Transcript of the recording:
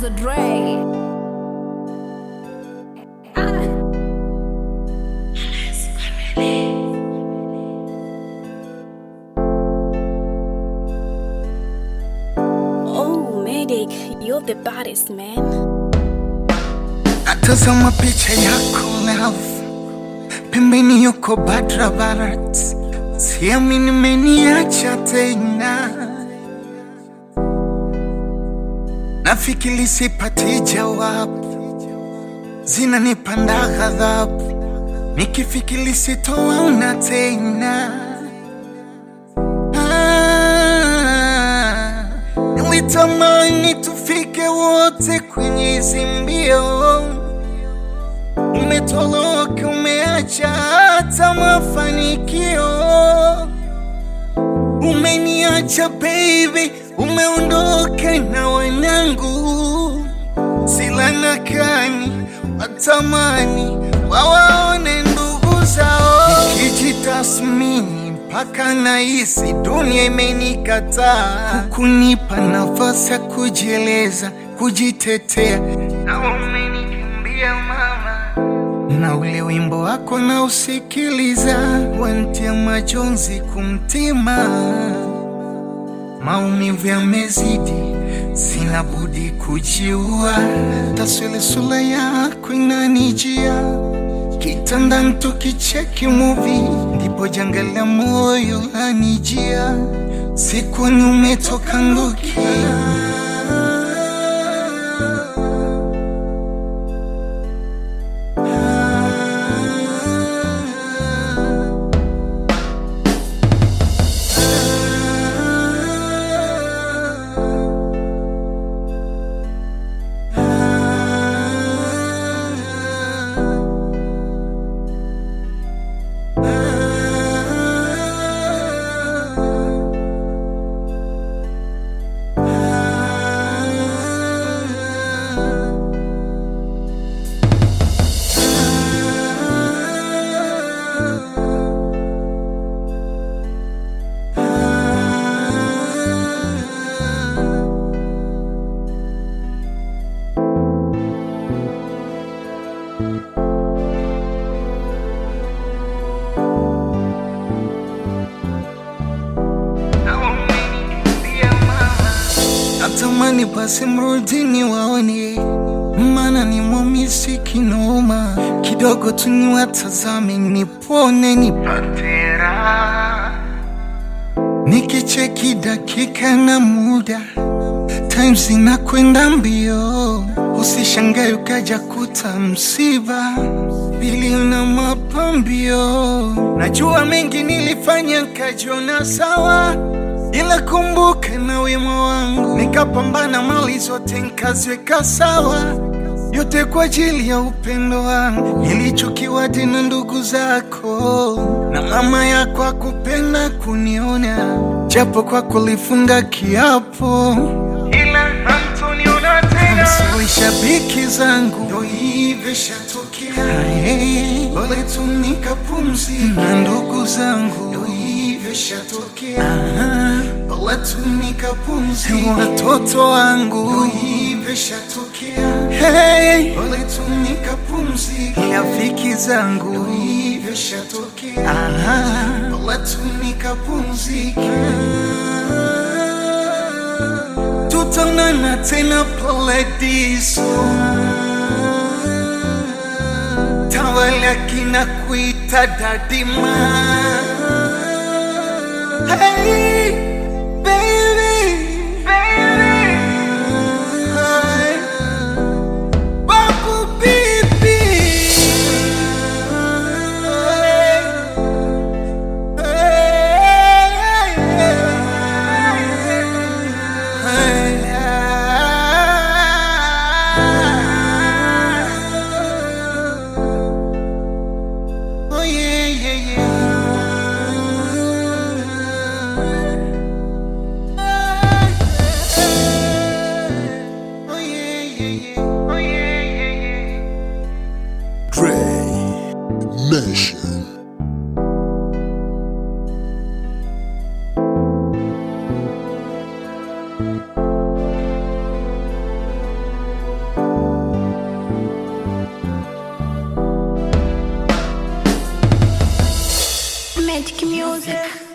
Dr. Dre. Ah. Oh, Medic, you're the baddest man. Natazama picha yako love, pembeni yuko Badra Barat, siamini nimeniacha tena, nafikiri sipati jawabu, zinanipanda ghadhabu, nikifikiri sitowaona tena. Ah, Nilitamani tufike wote kwenye hizi mbio, umetoloka, umeacha hata mafanikio, umeniacha baby, umeondoka na wanangu, silana kani watamani wawaone ndugu zao, nikijitasmini mpaka nahisi dunia imenikataa, kunipa nafasi ya kujieleza, kujitetea, na umenikimbia mama na ule wimbo wako na usikiliza, wantia majonzi kumtima, maumivu yamezidi, sina budi kujiua. Taswira sura yako inanijia kitandani, tukicheki movie, ndipo janga la moyo anijia, sikuoni umetoka ndukia Natamani basi mrudini waone, maana ni mwamisi kinoma, kidogo tu niwatazame, nipone nipate raha, nikicheki dakika na muda, time zinakwenda mbio, usishangae ukaja kuta msiba bili na mapambio. Najua mengi nilifanya nkajiona sawa ila kumbuka na wema wangu, nikapambana mali zote nkaziweka sawa, yote kwa ajili ya upendo wangu. Nilichukiwa tena ndugu zako na mama yako akupenda kuniona, japo kwa kulifunga kiapo, ila hamtoniona tena. Msiwe shabiki zangu, ndo hivyo shatokea. Hey, pole tu nikapumzika na ndugu zangu, ndo hivyo shatokea. Pole tu nikapumzika watoto wangu, ndo hivyo shatokea. Hey, pole tu nikapumzika rafiki zangu, ndo hivyo shatokea. Pole tu nikapumzika tutaonana tena paradiso. Tawala kina kuita dadima. Hey, baby, baby. Hi. Babu bibi. Oh yeah, yeah, yeah. Magic music.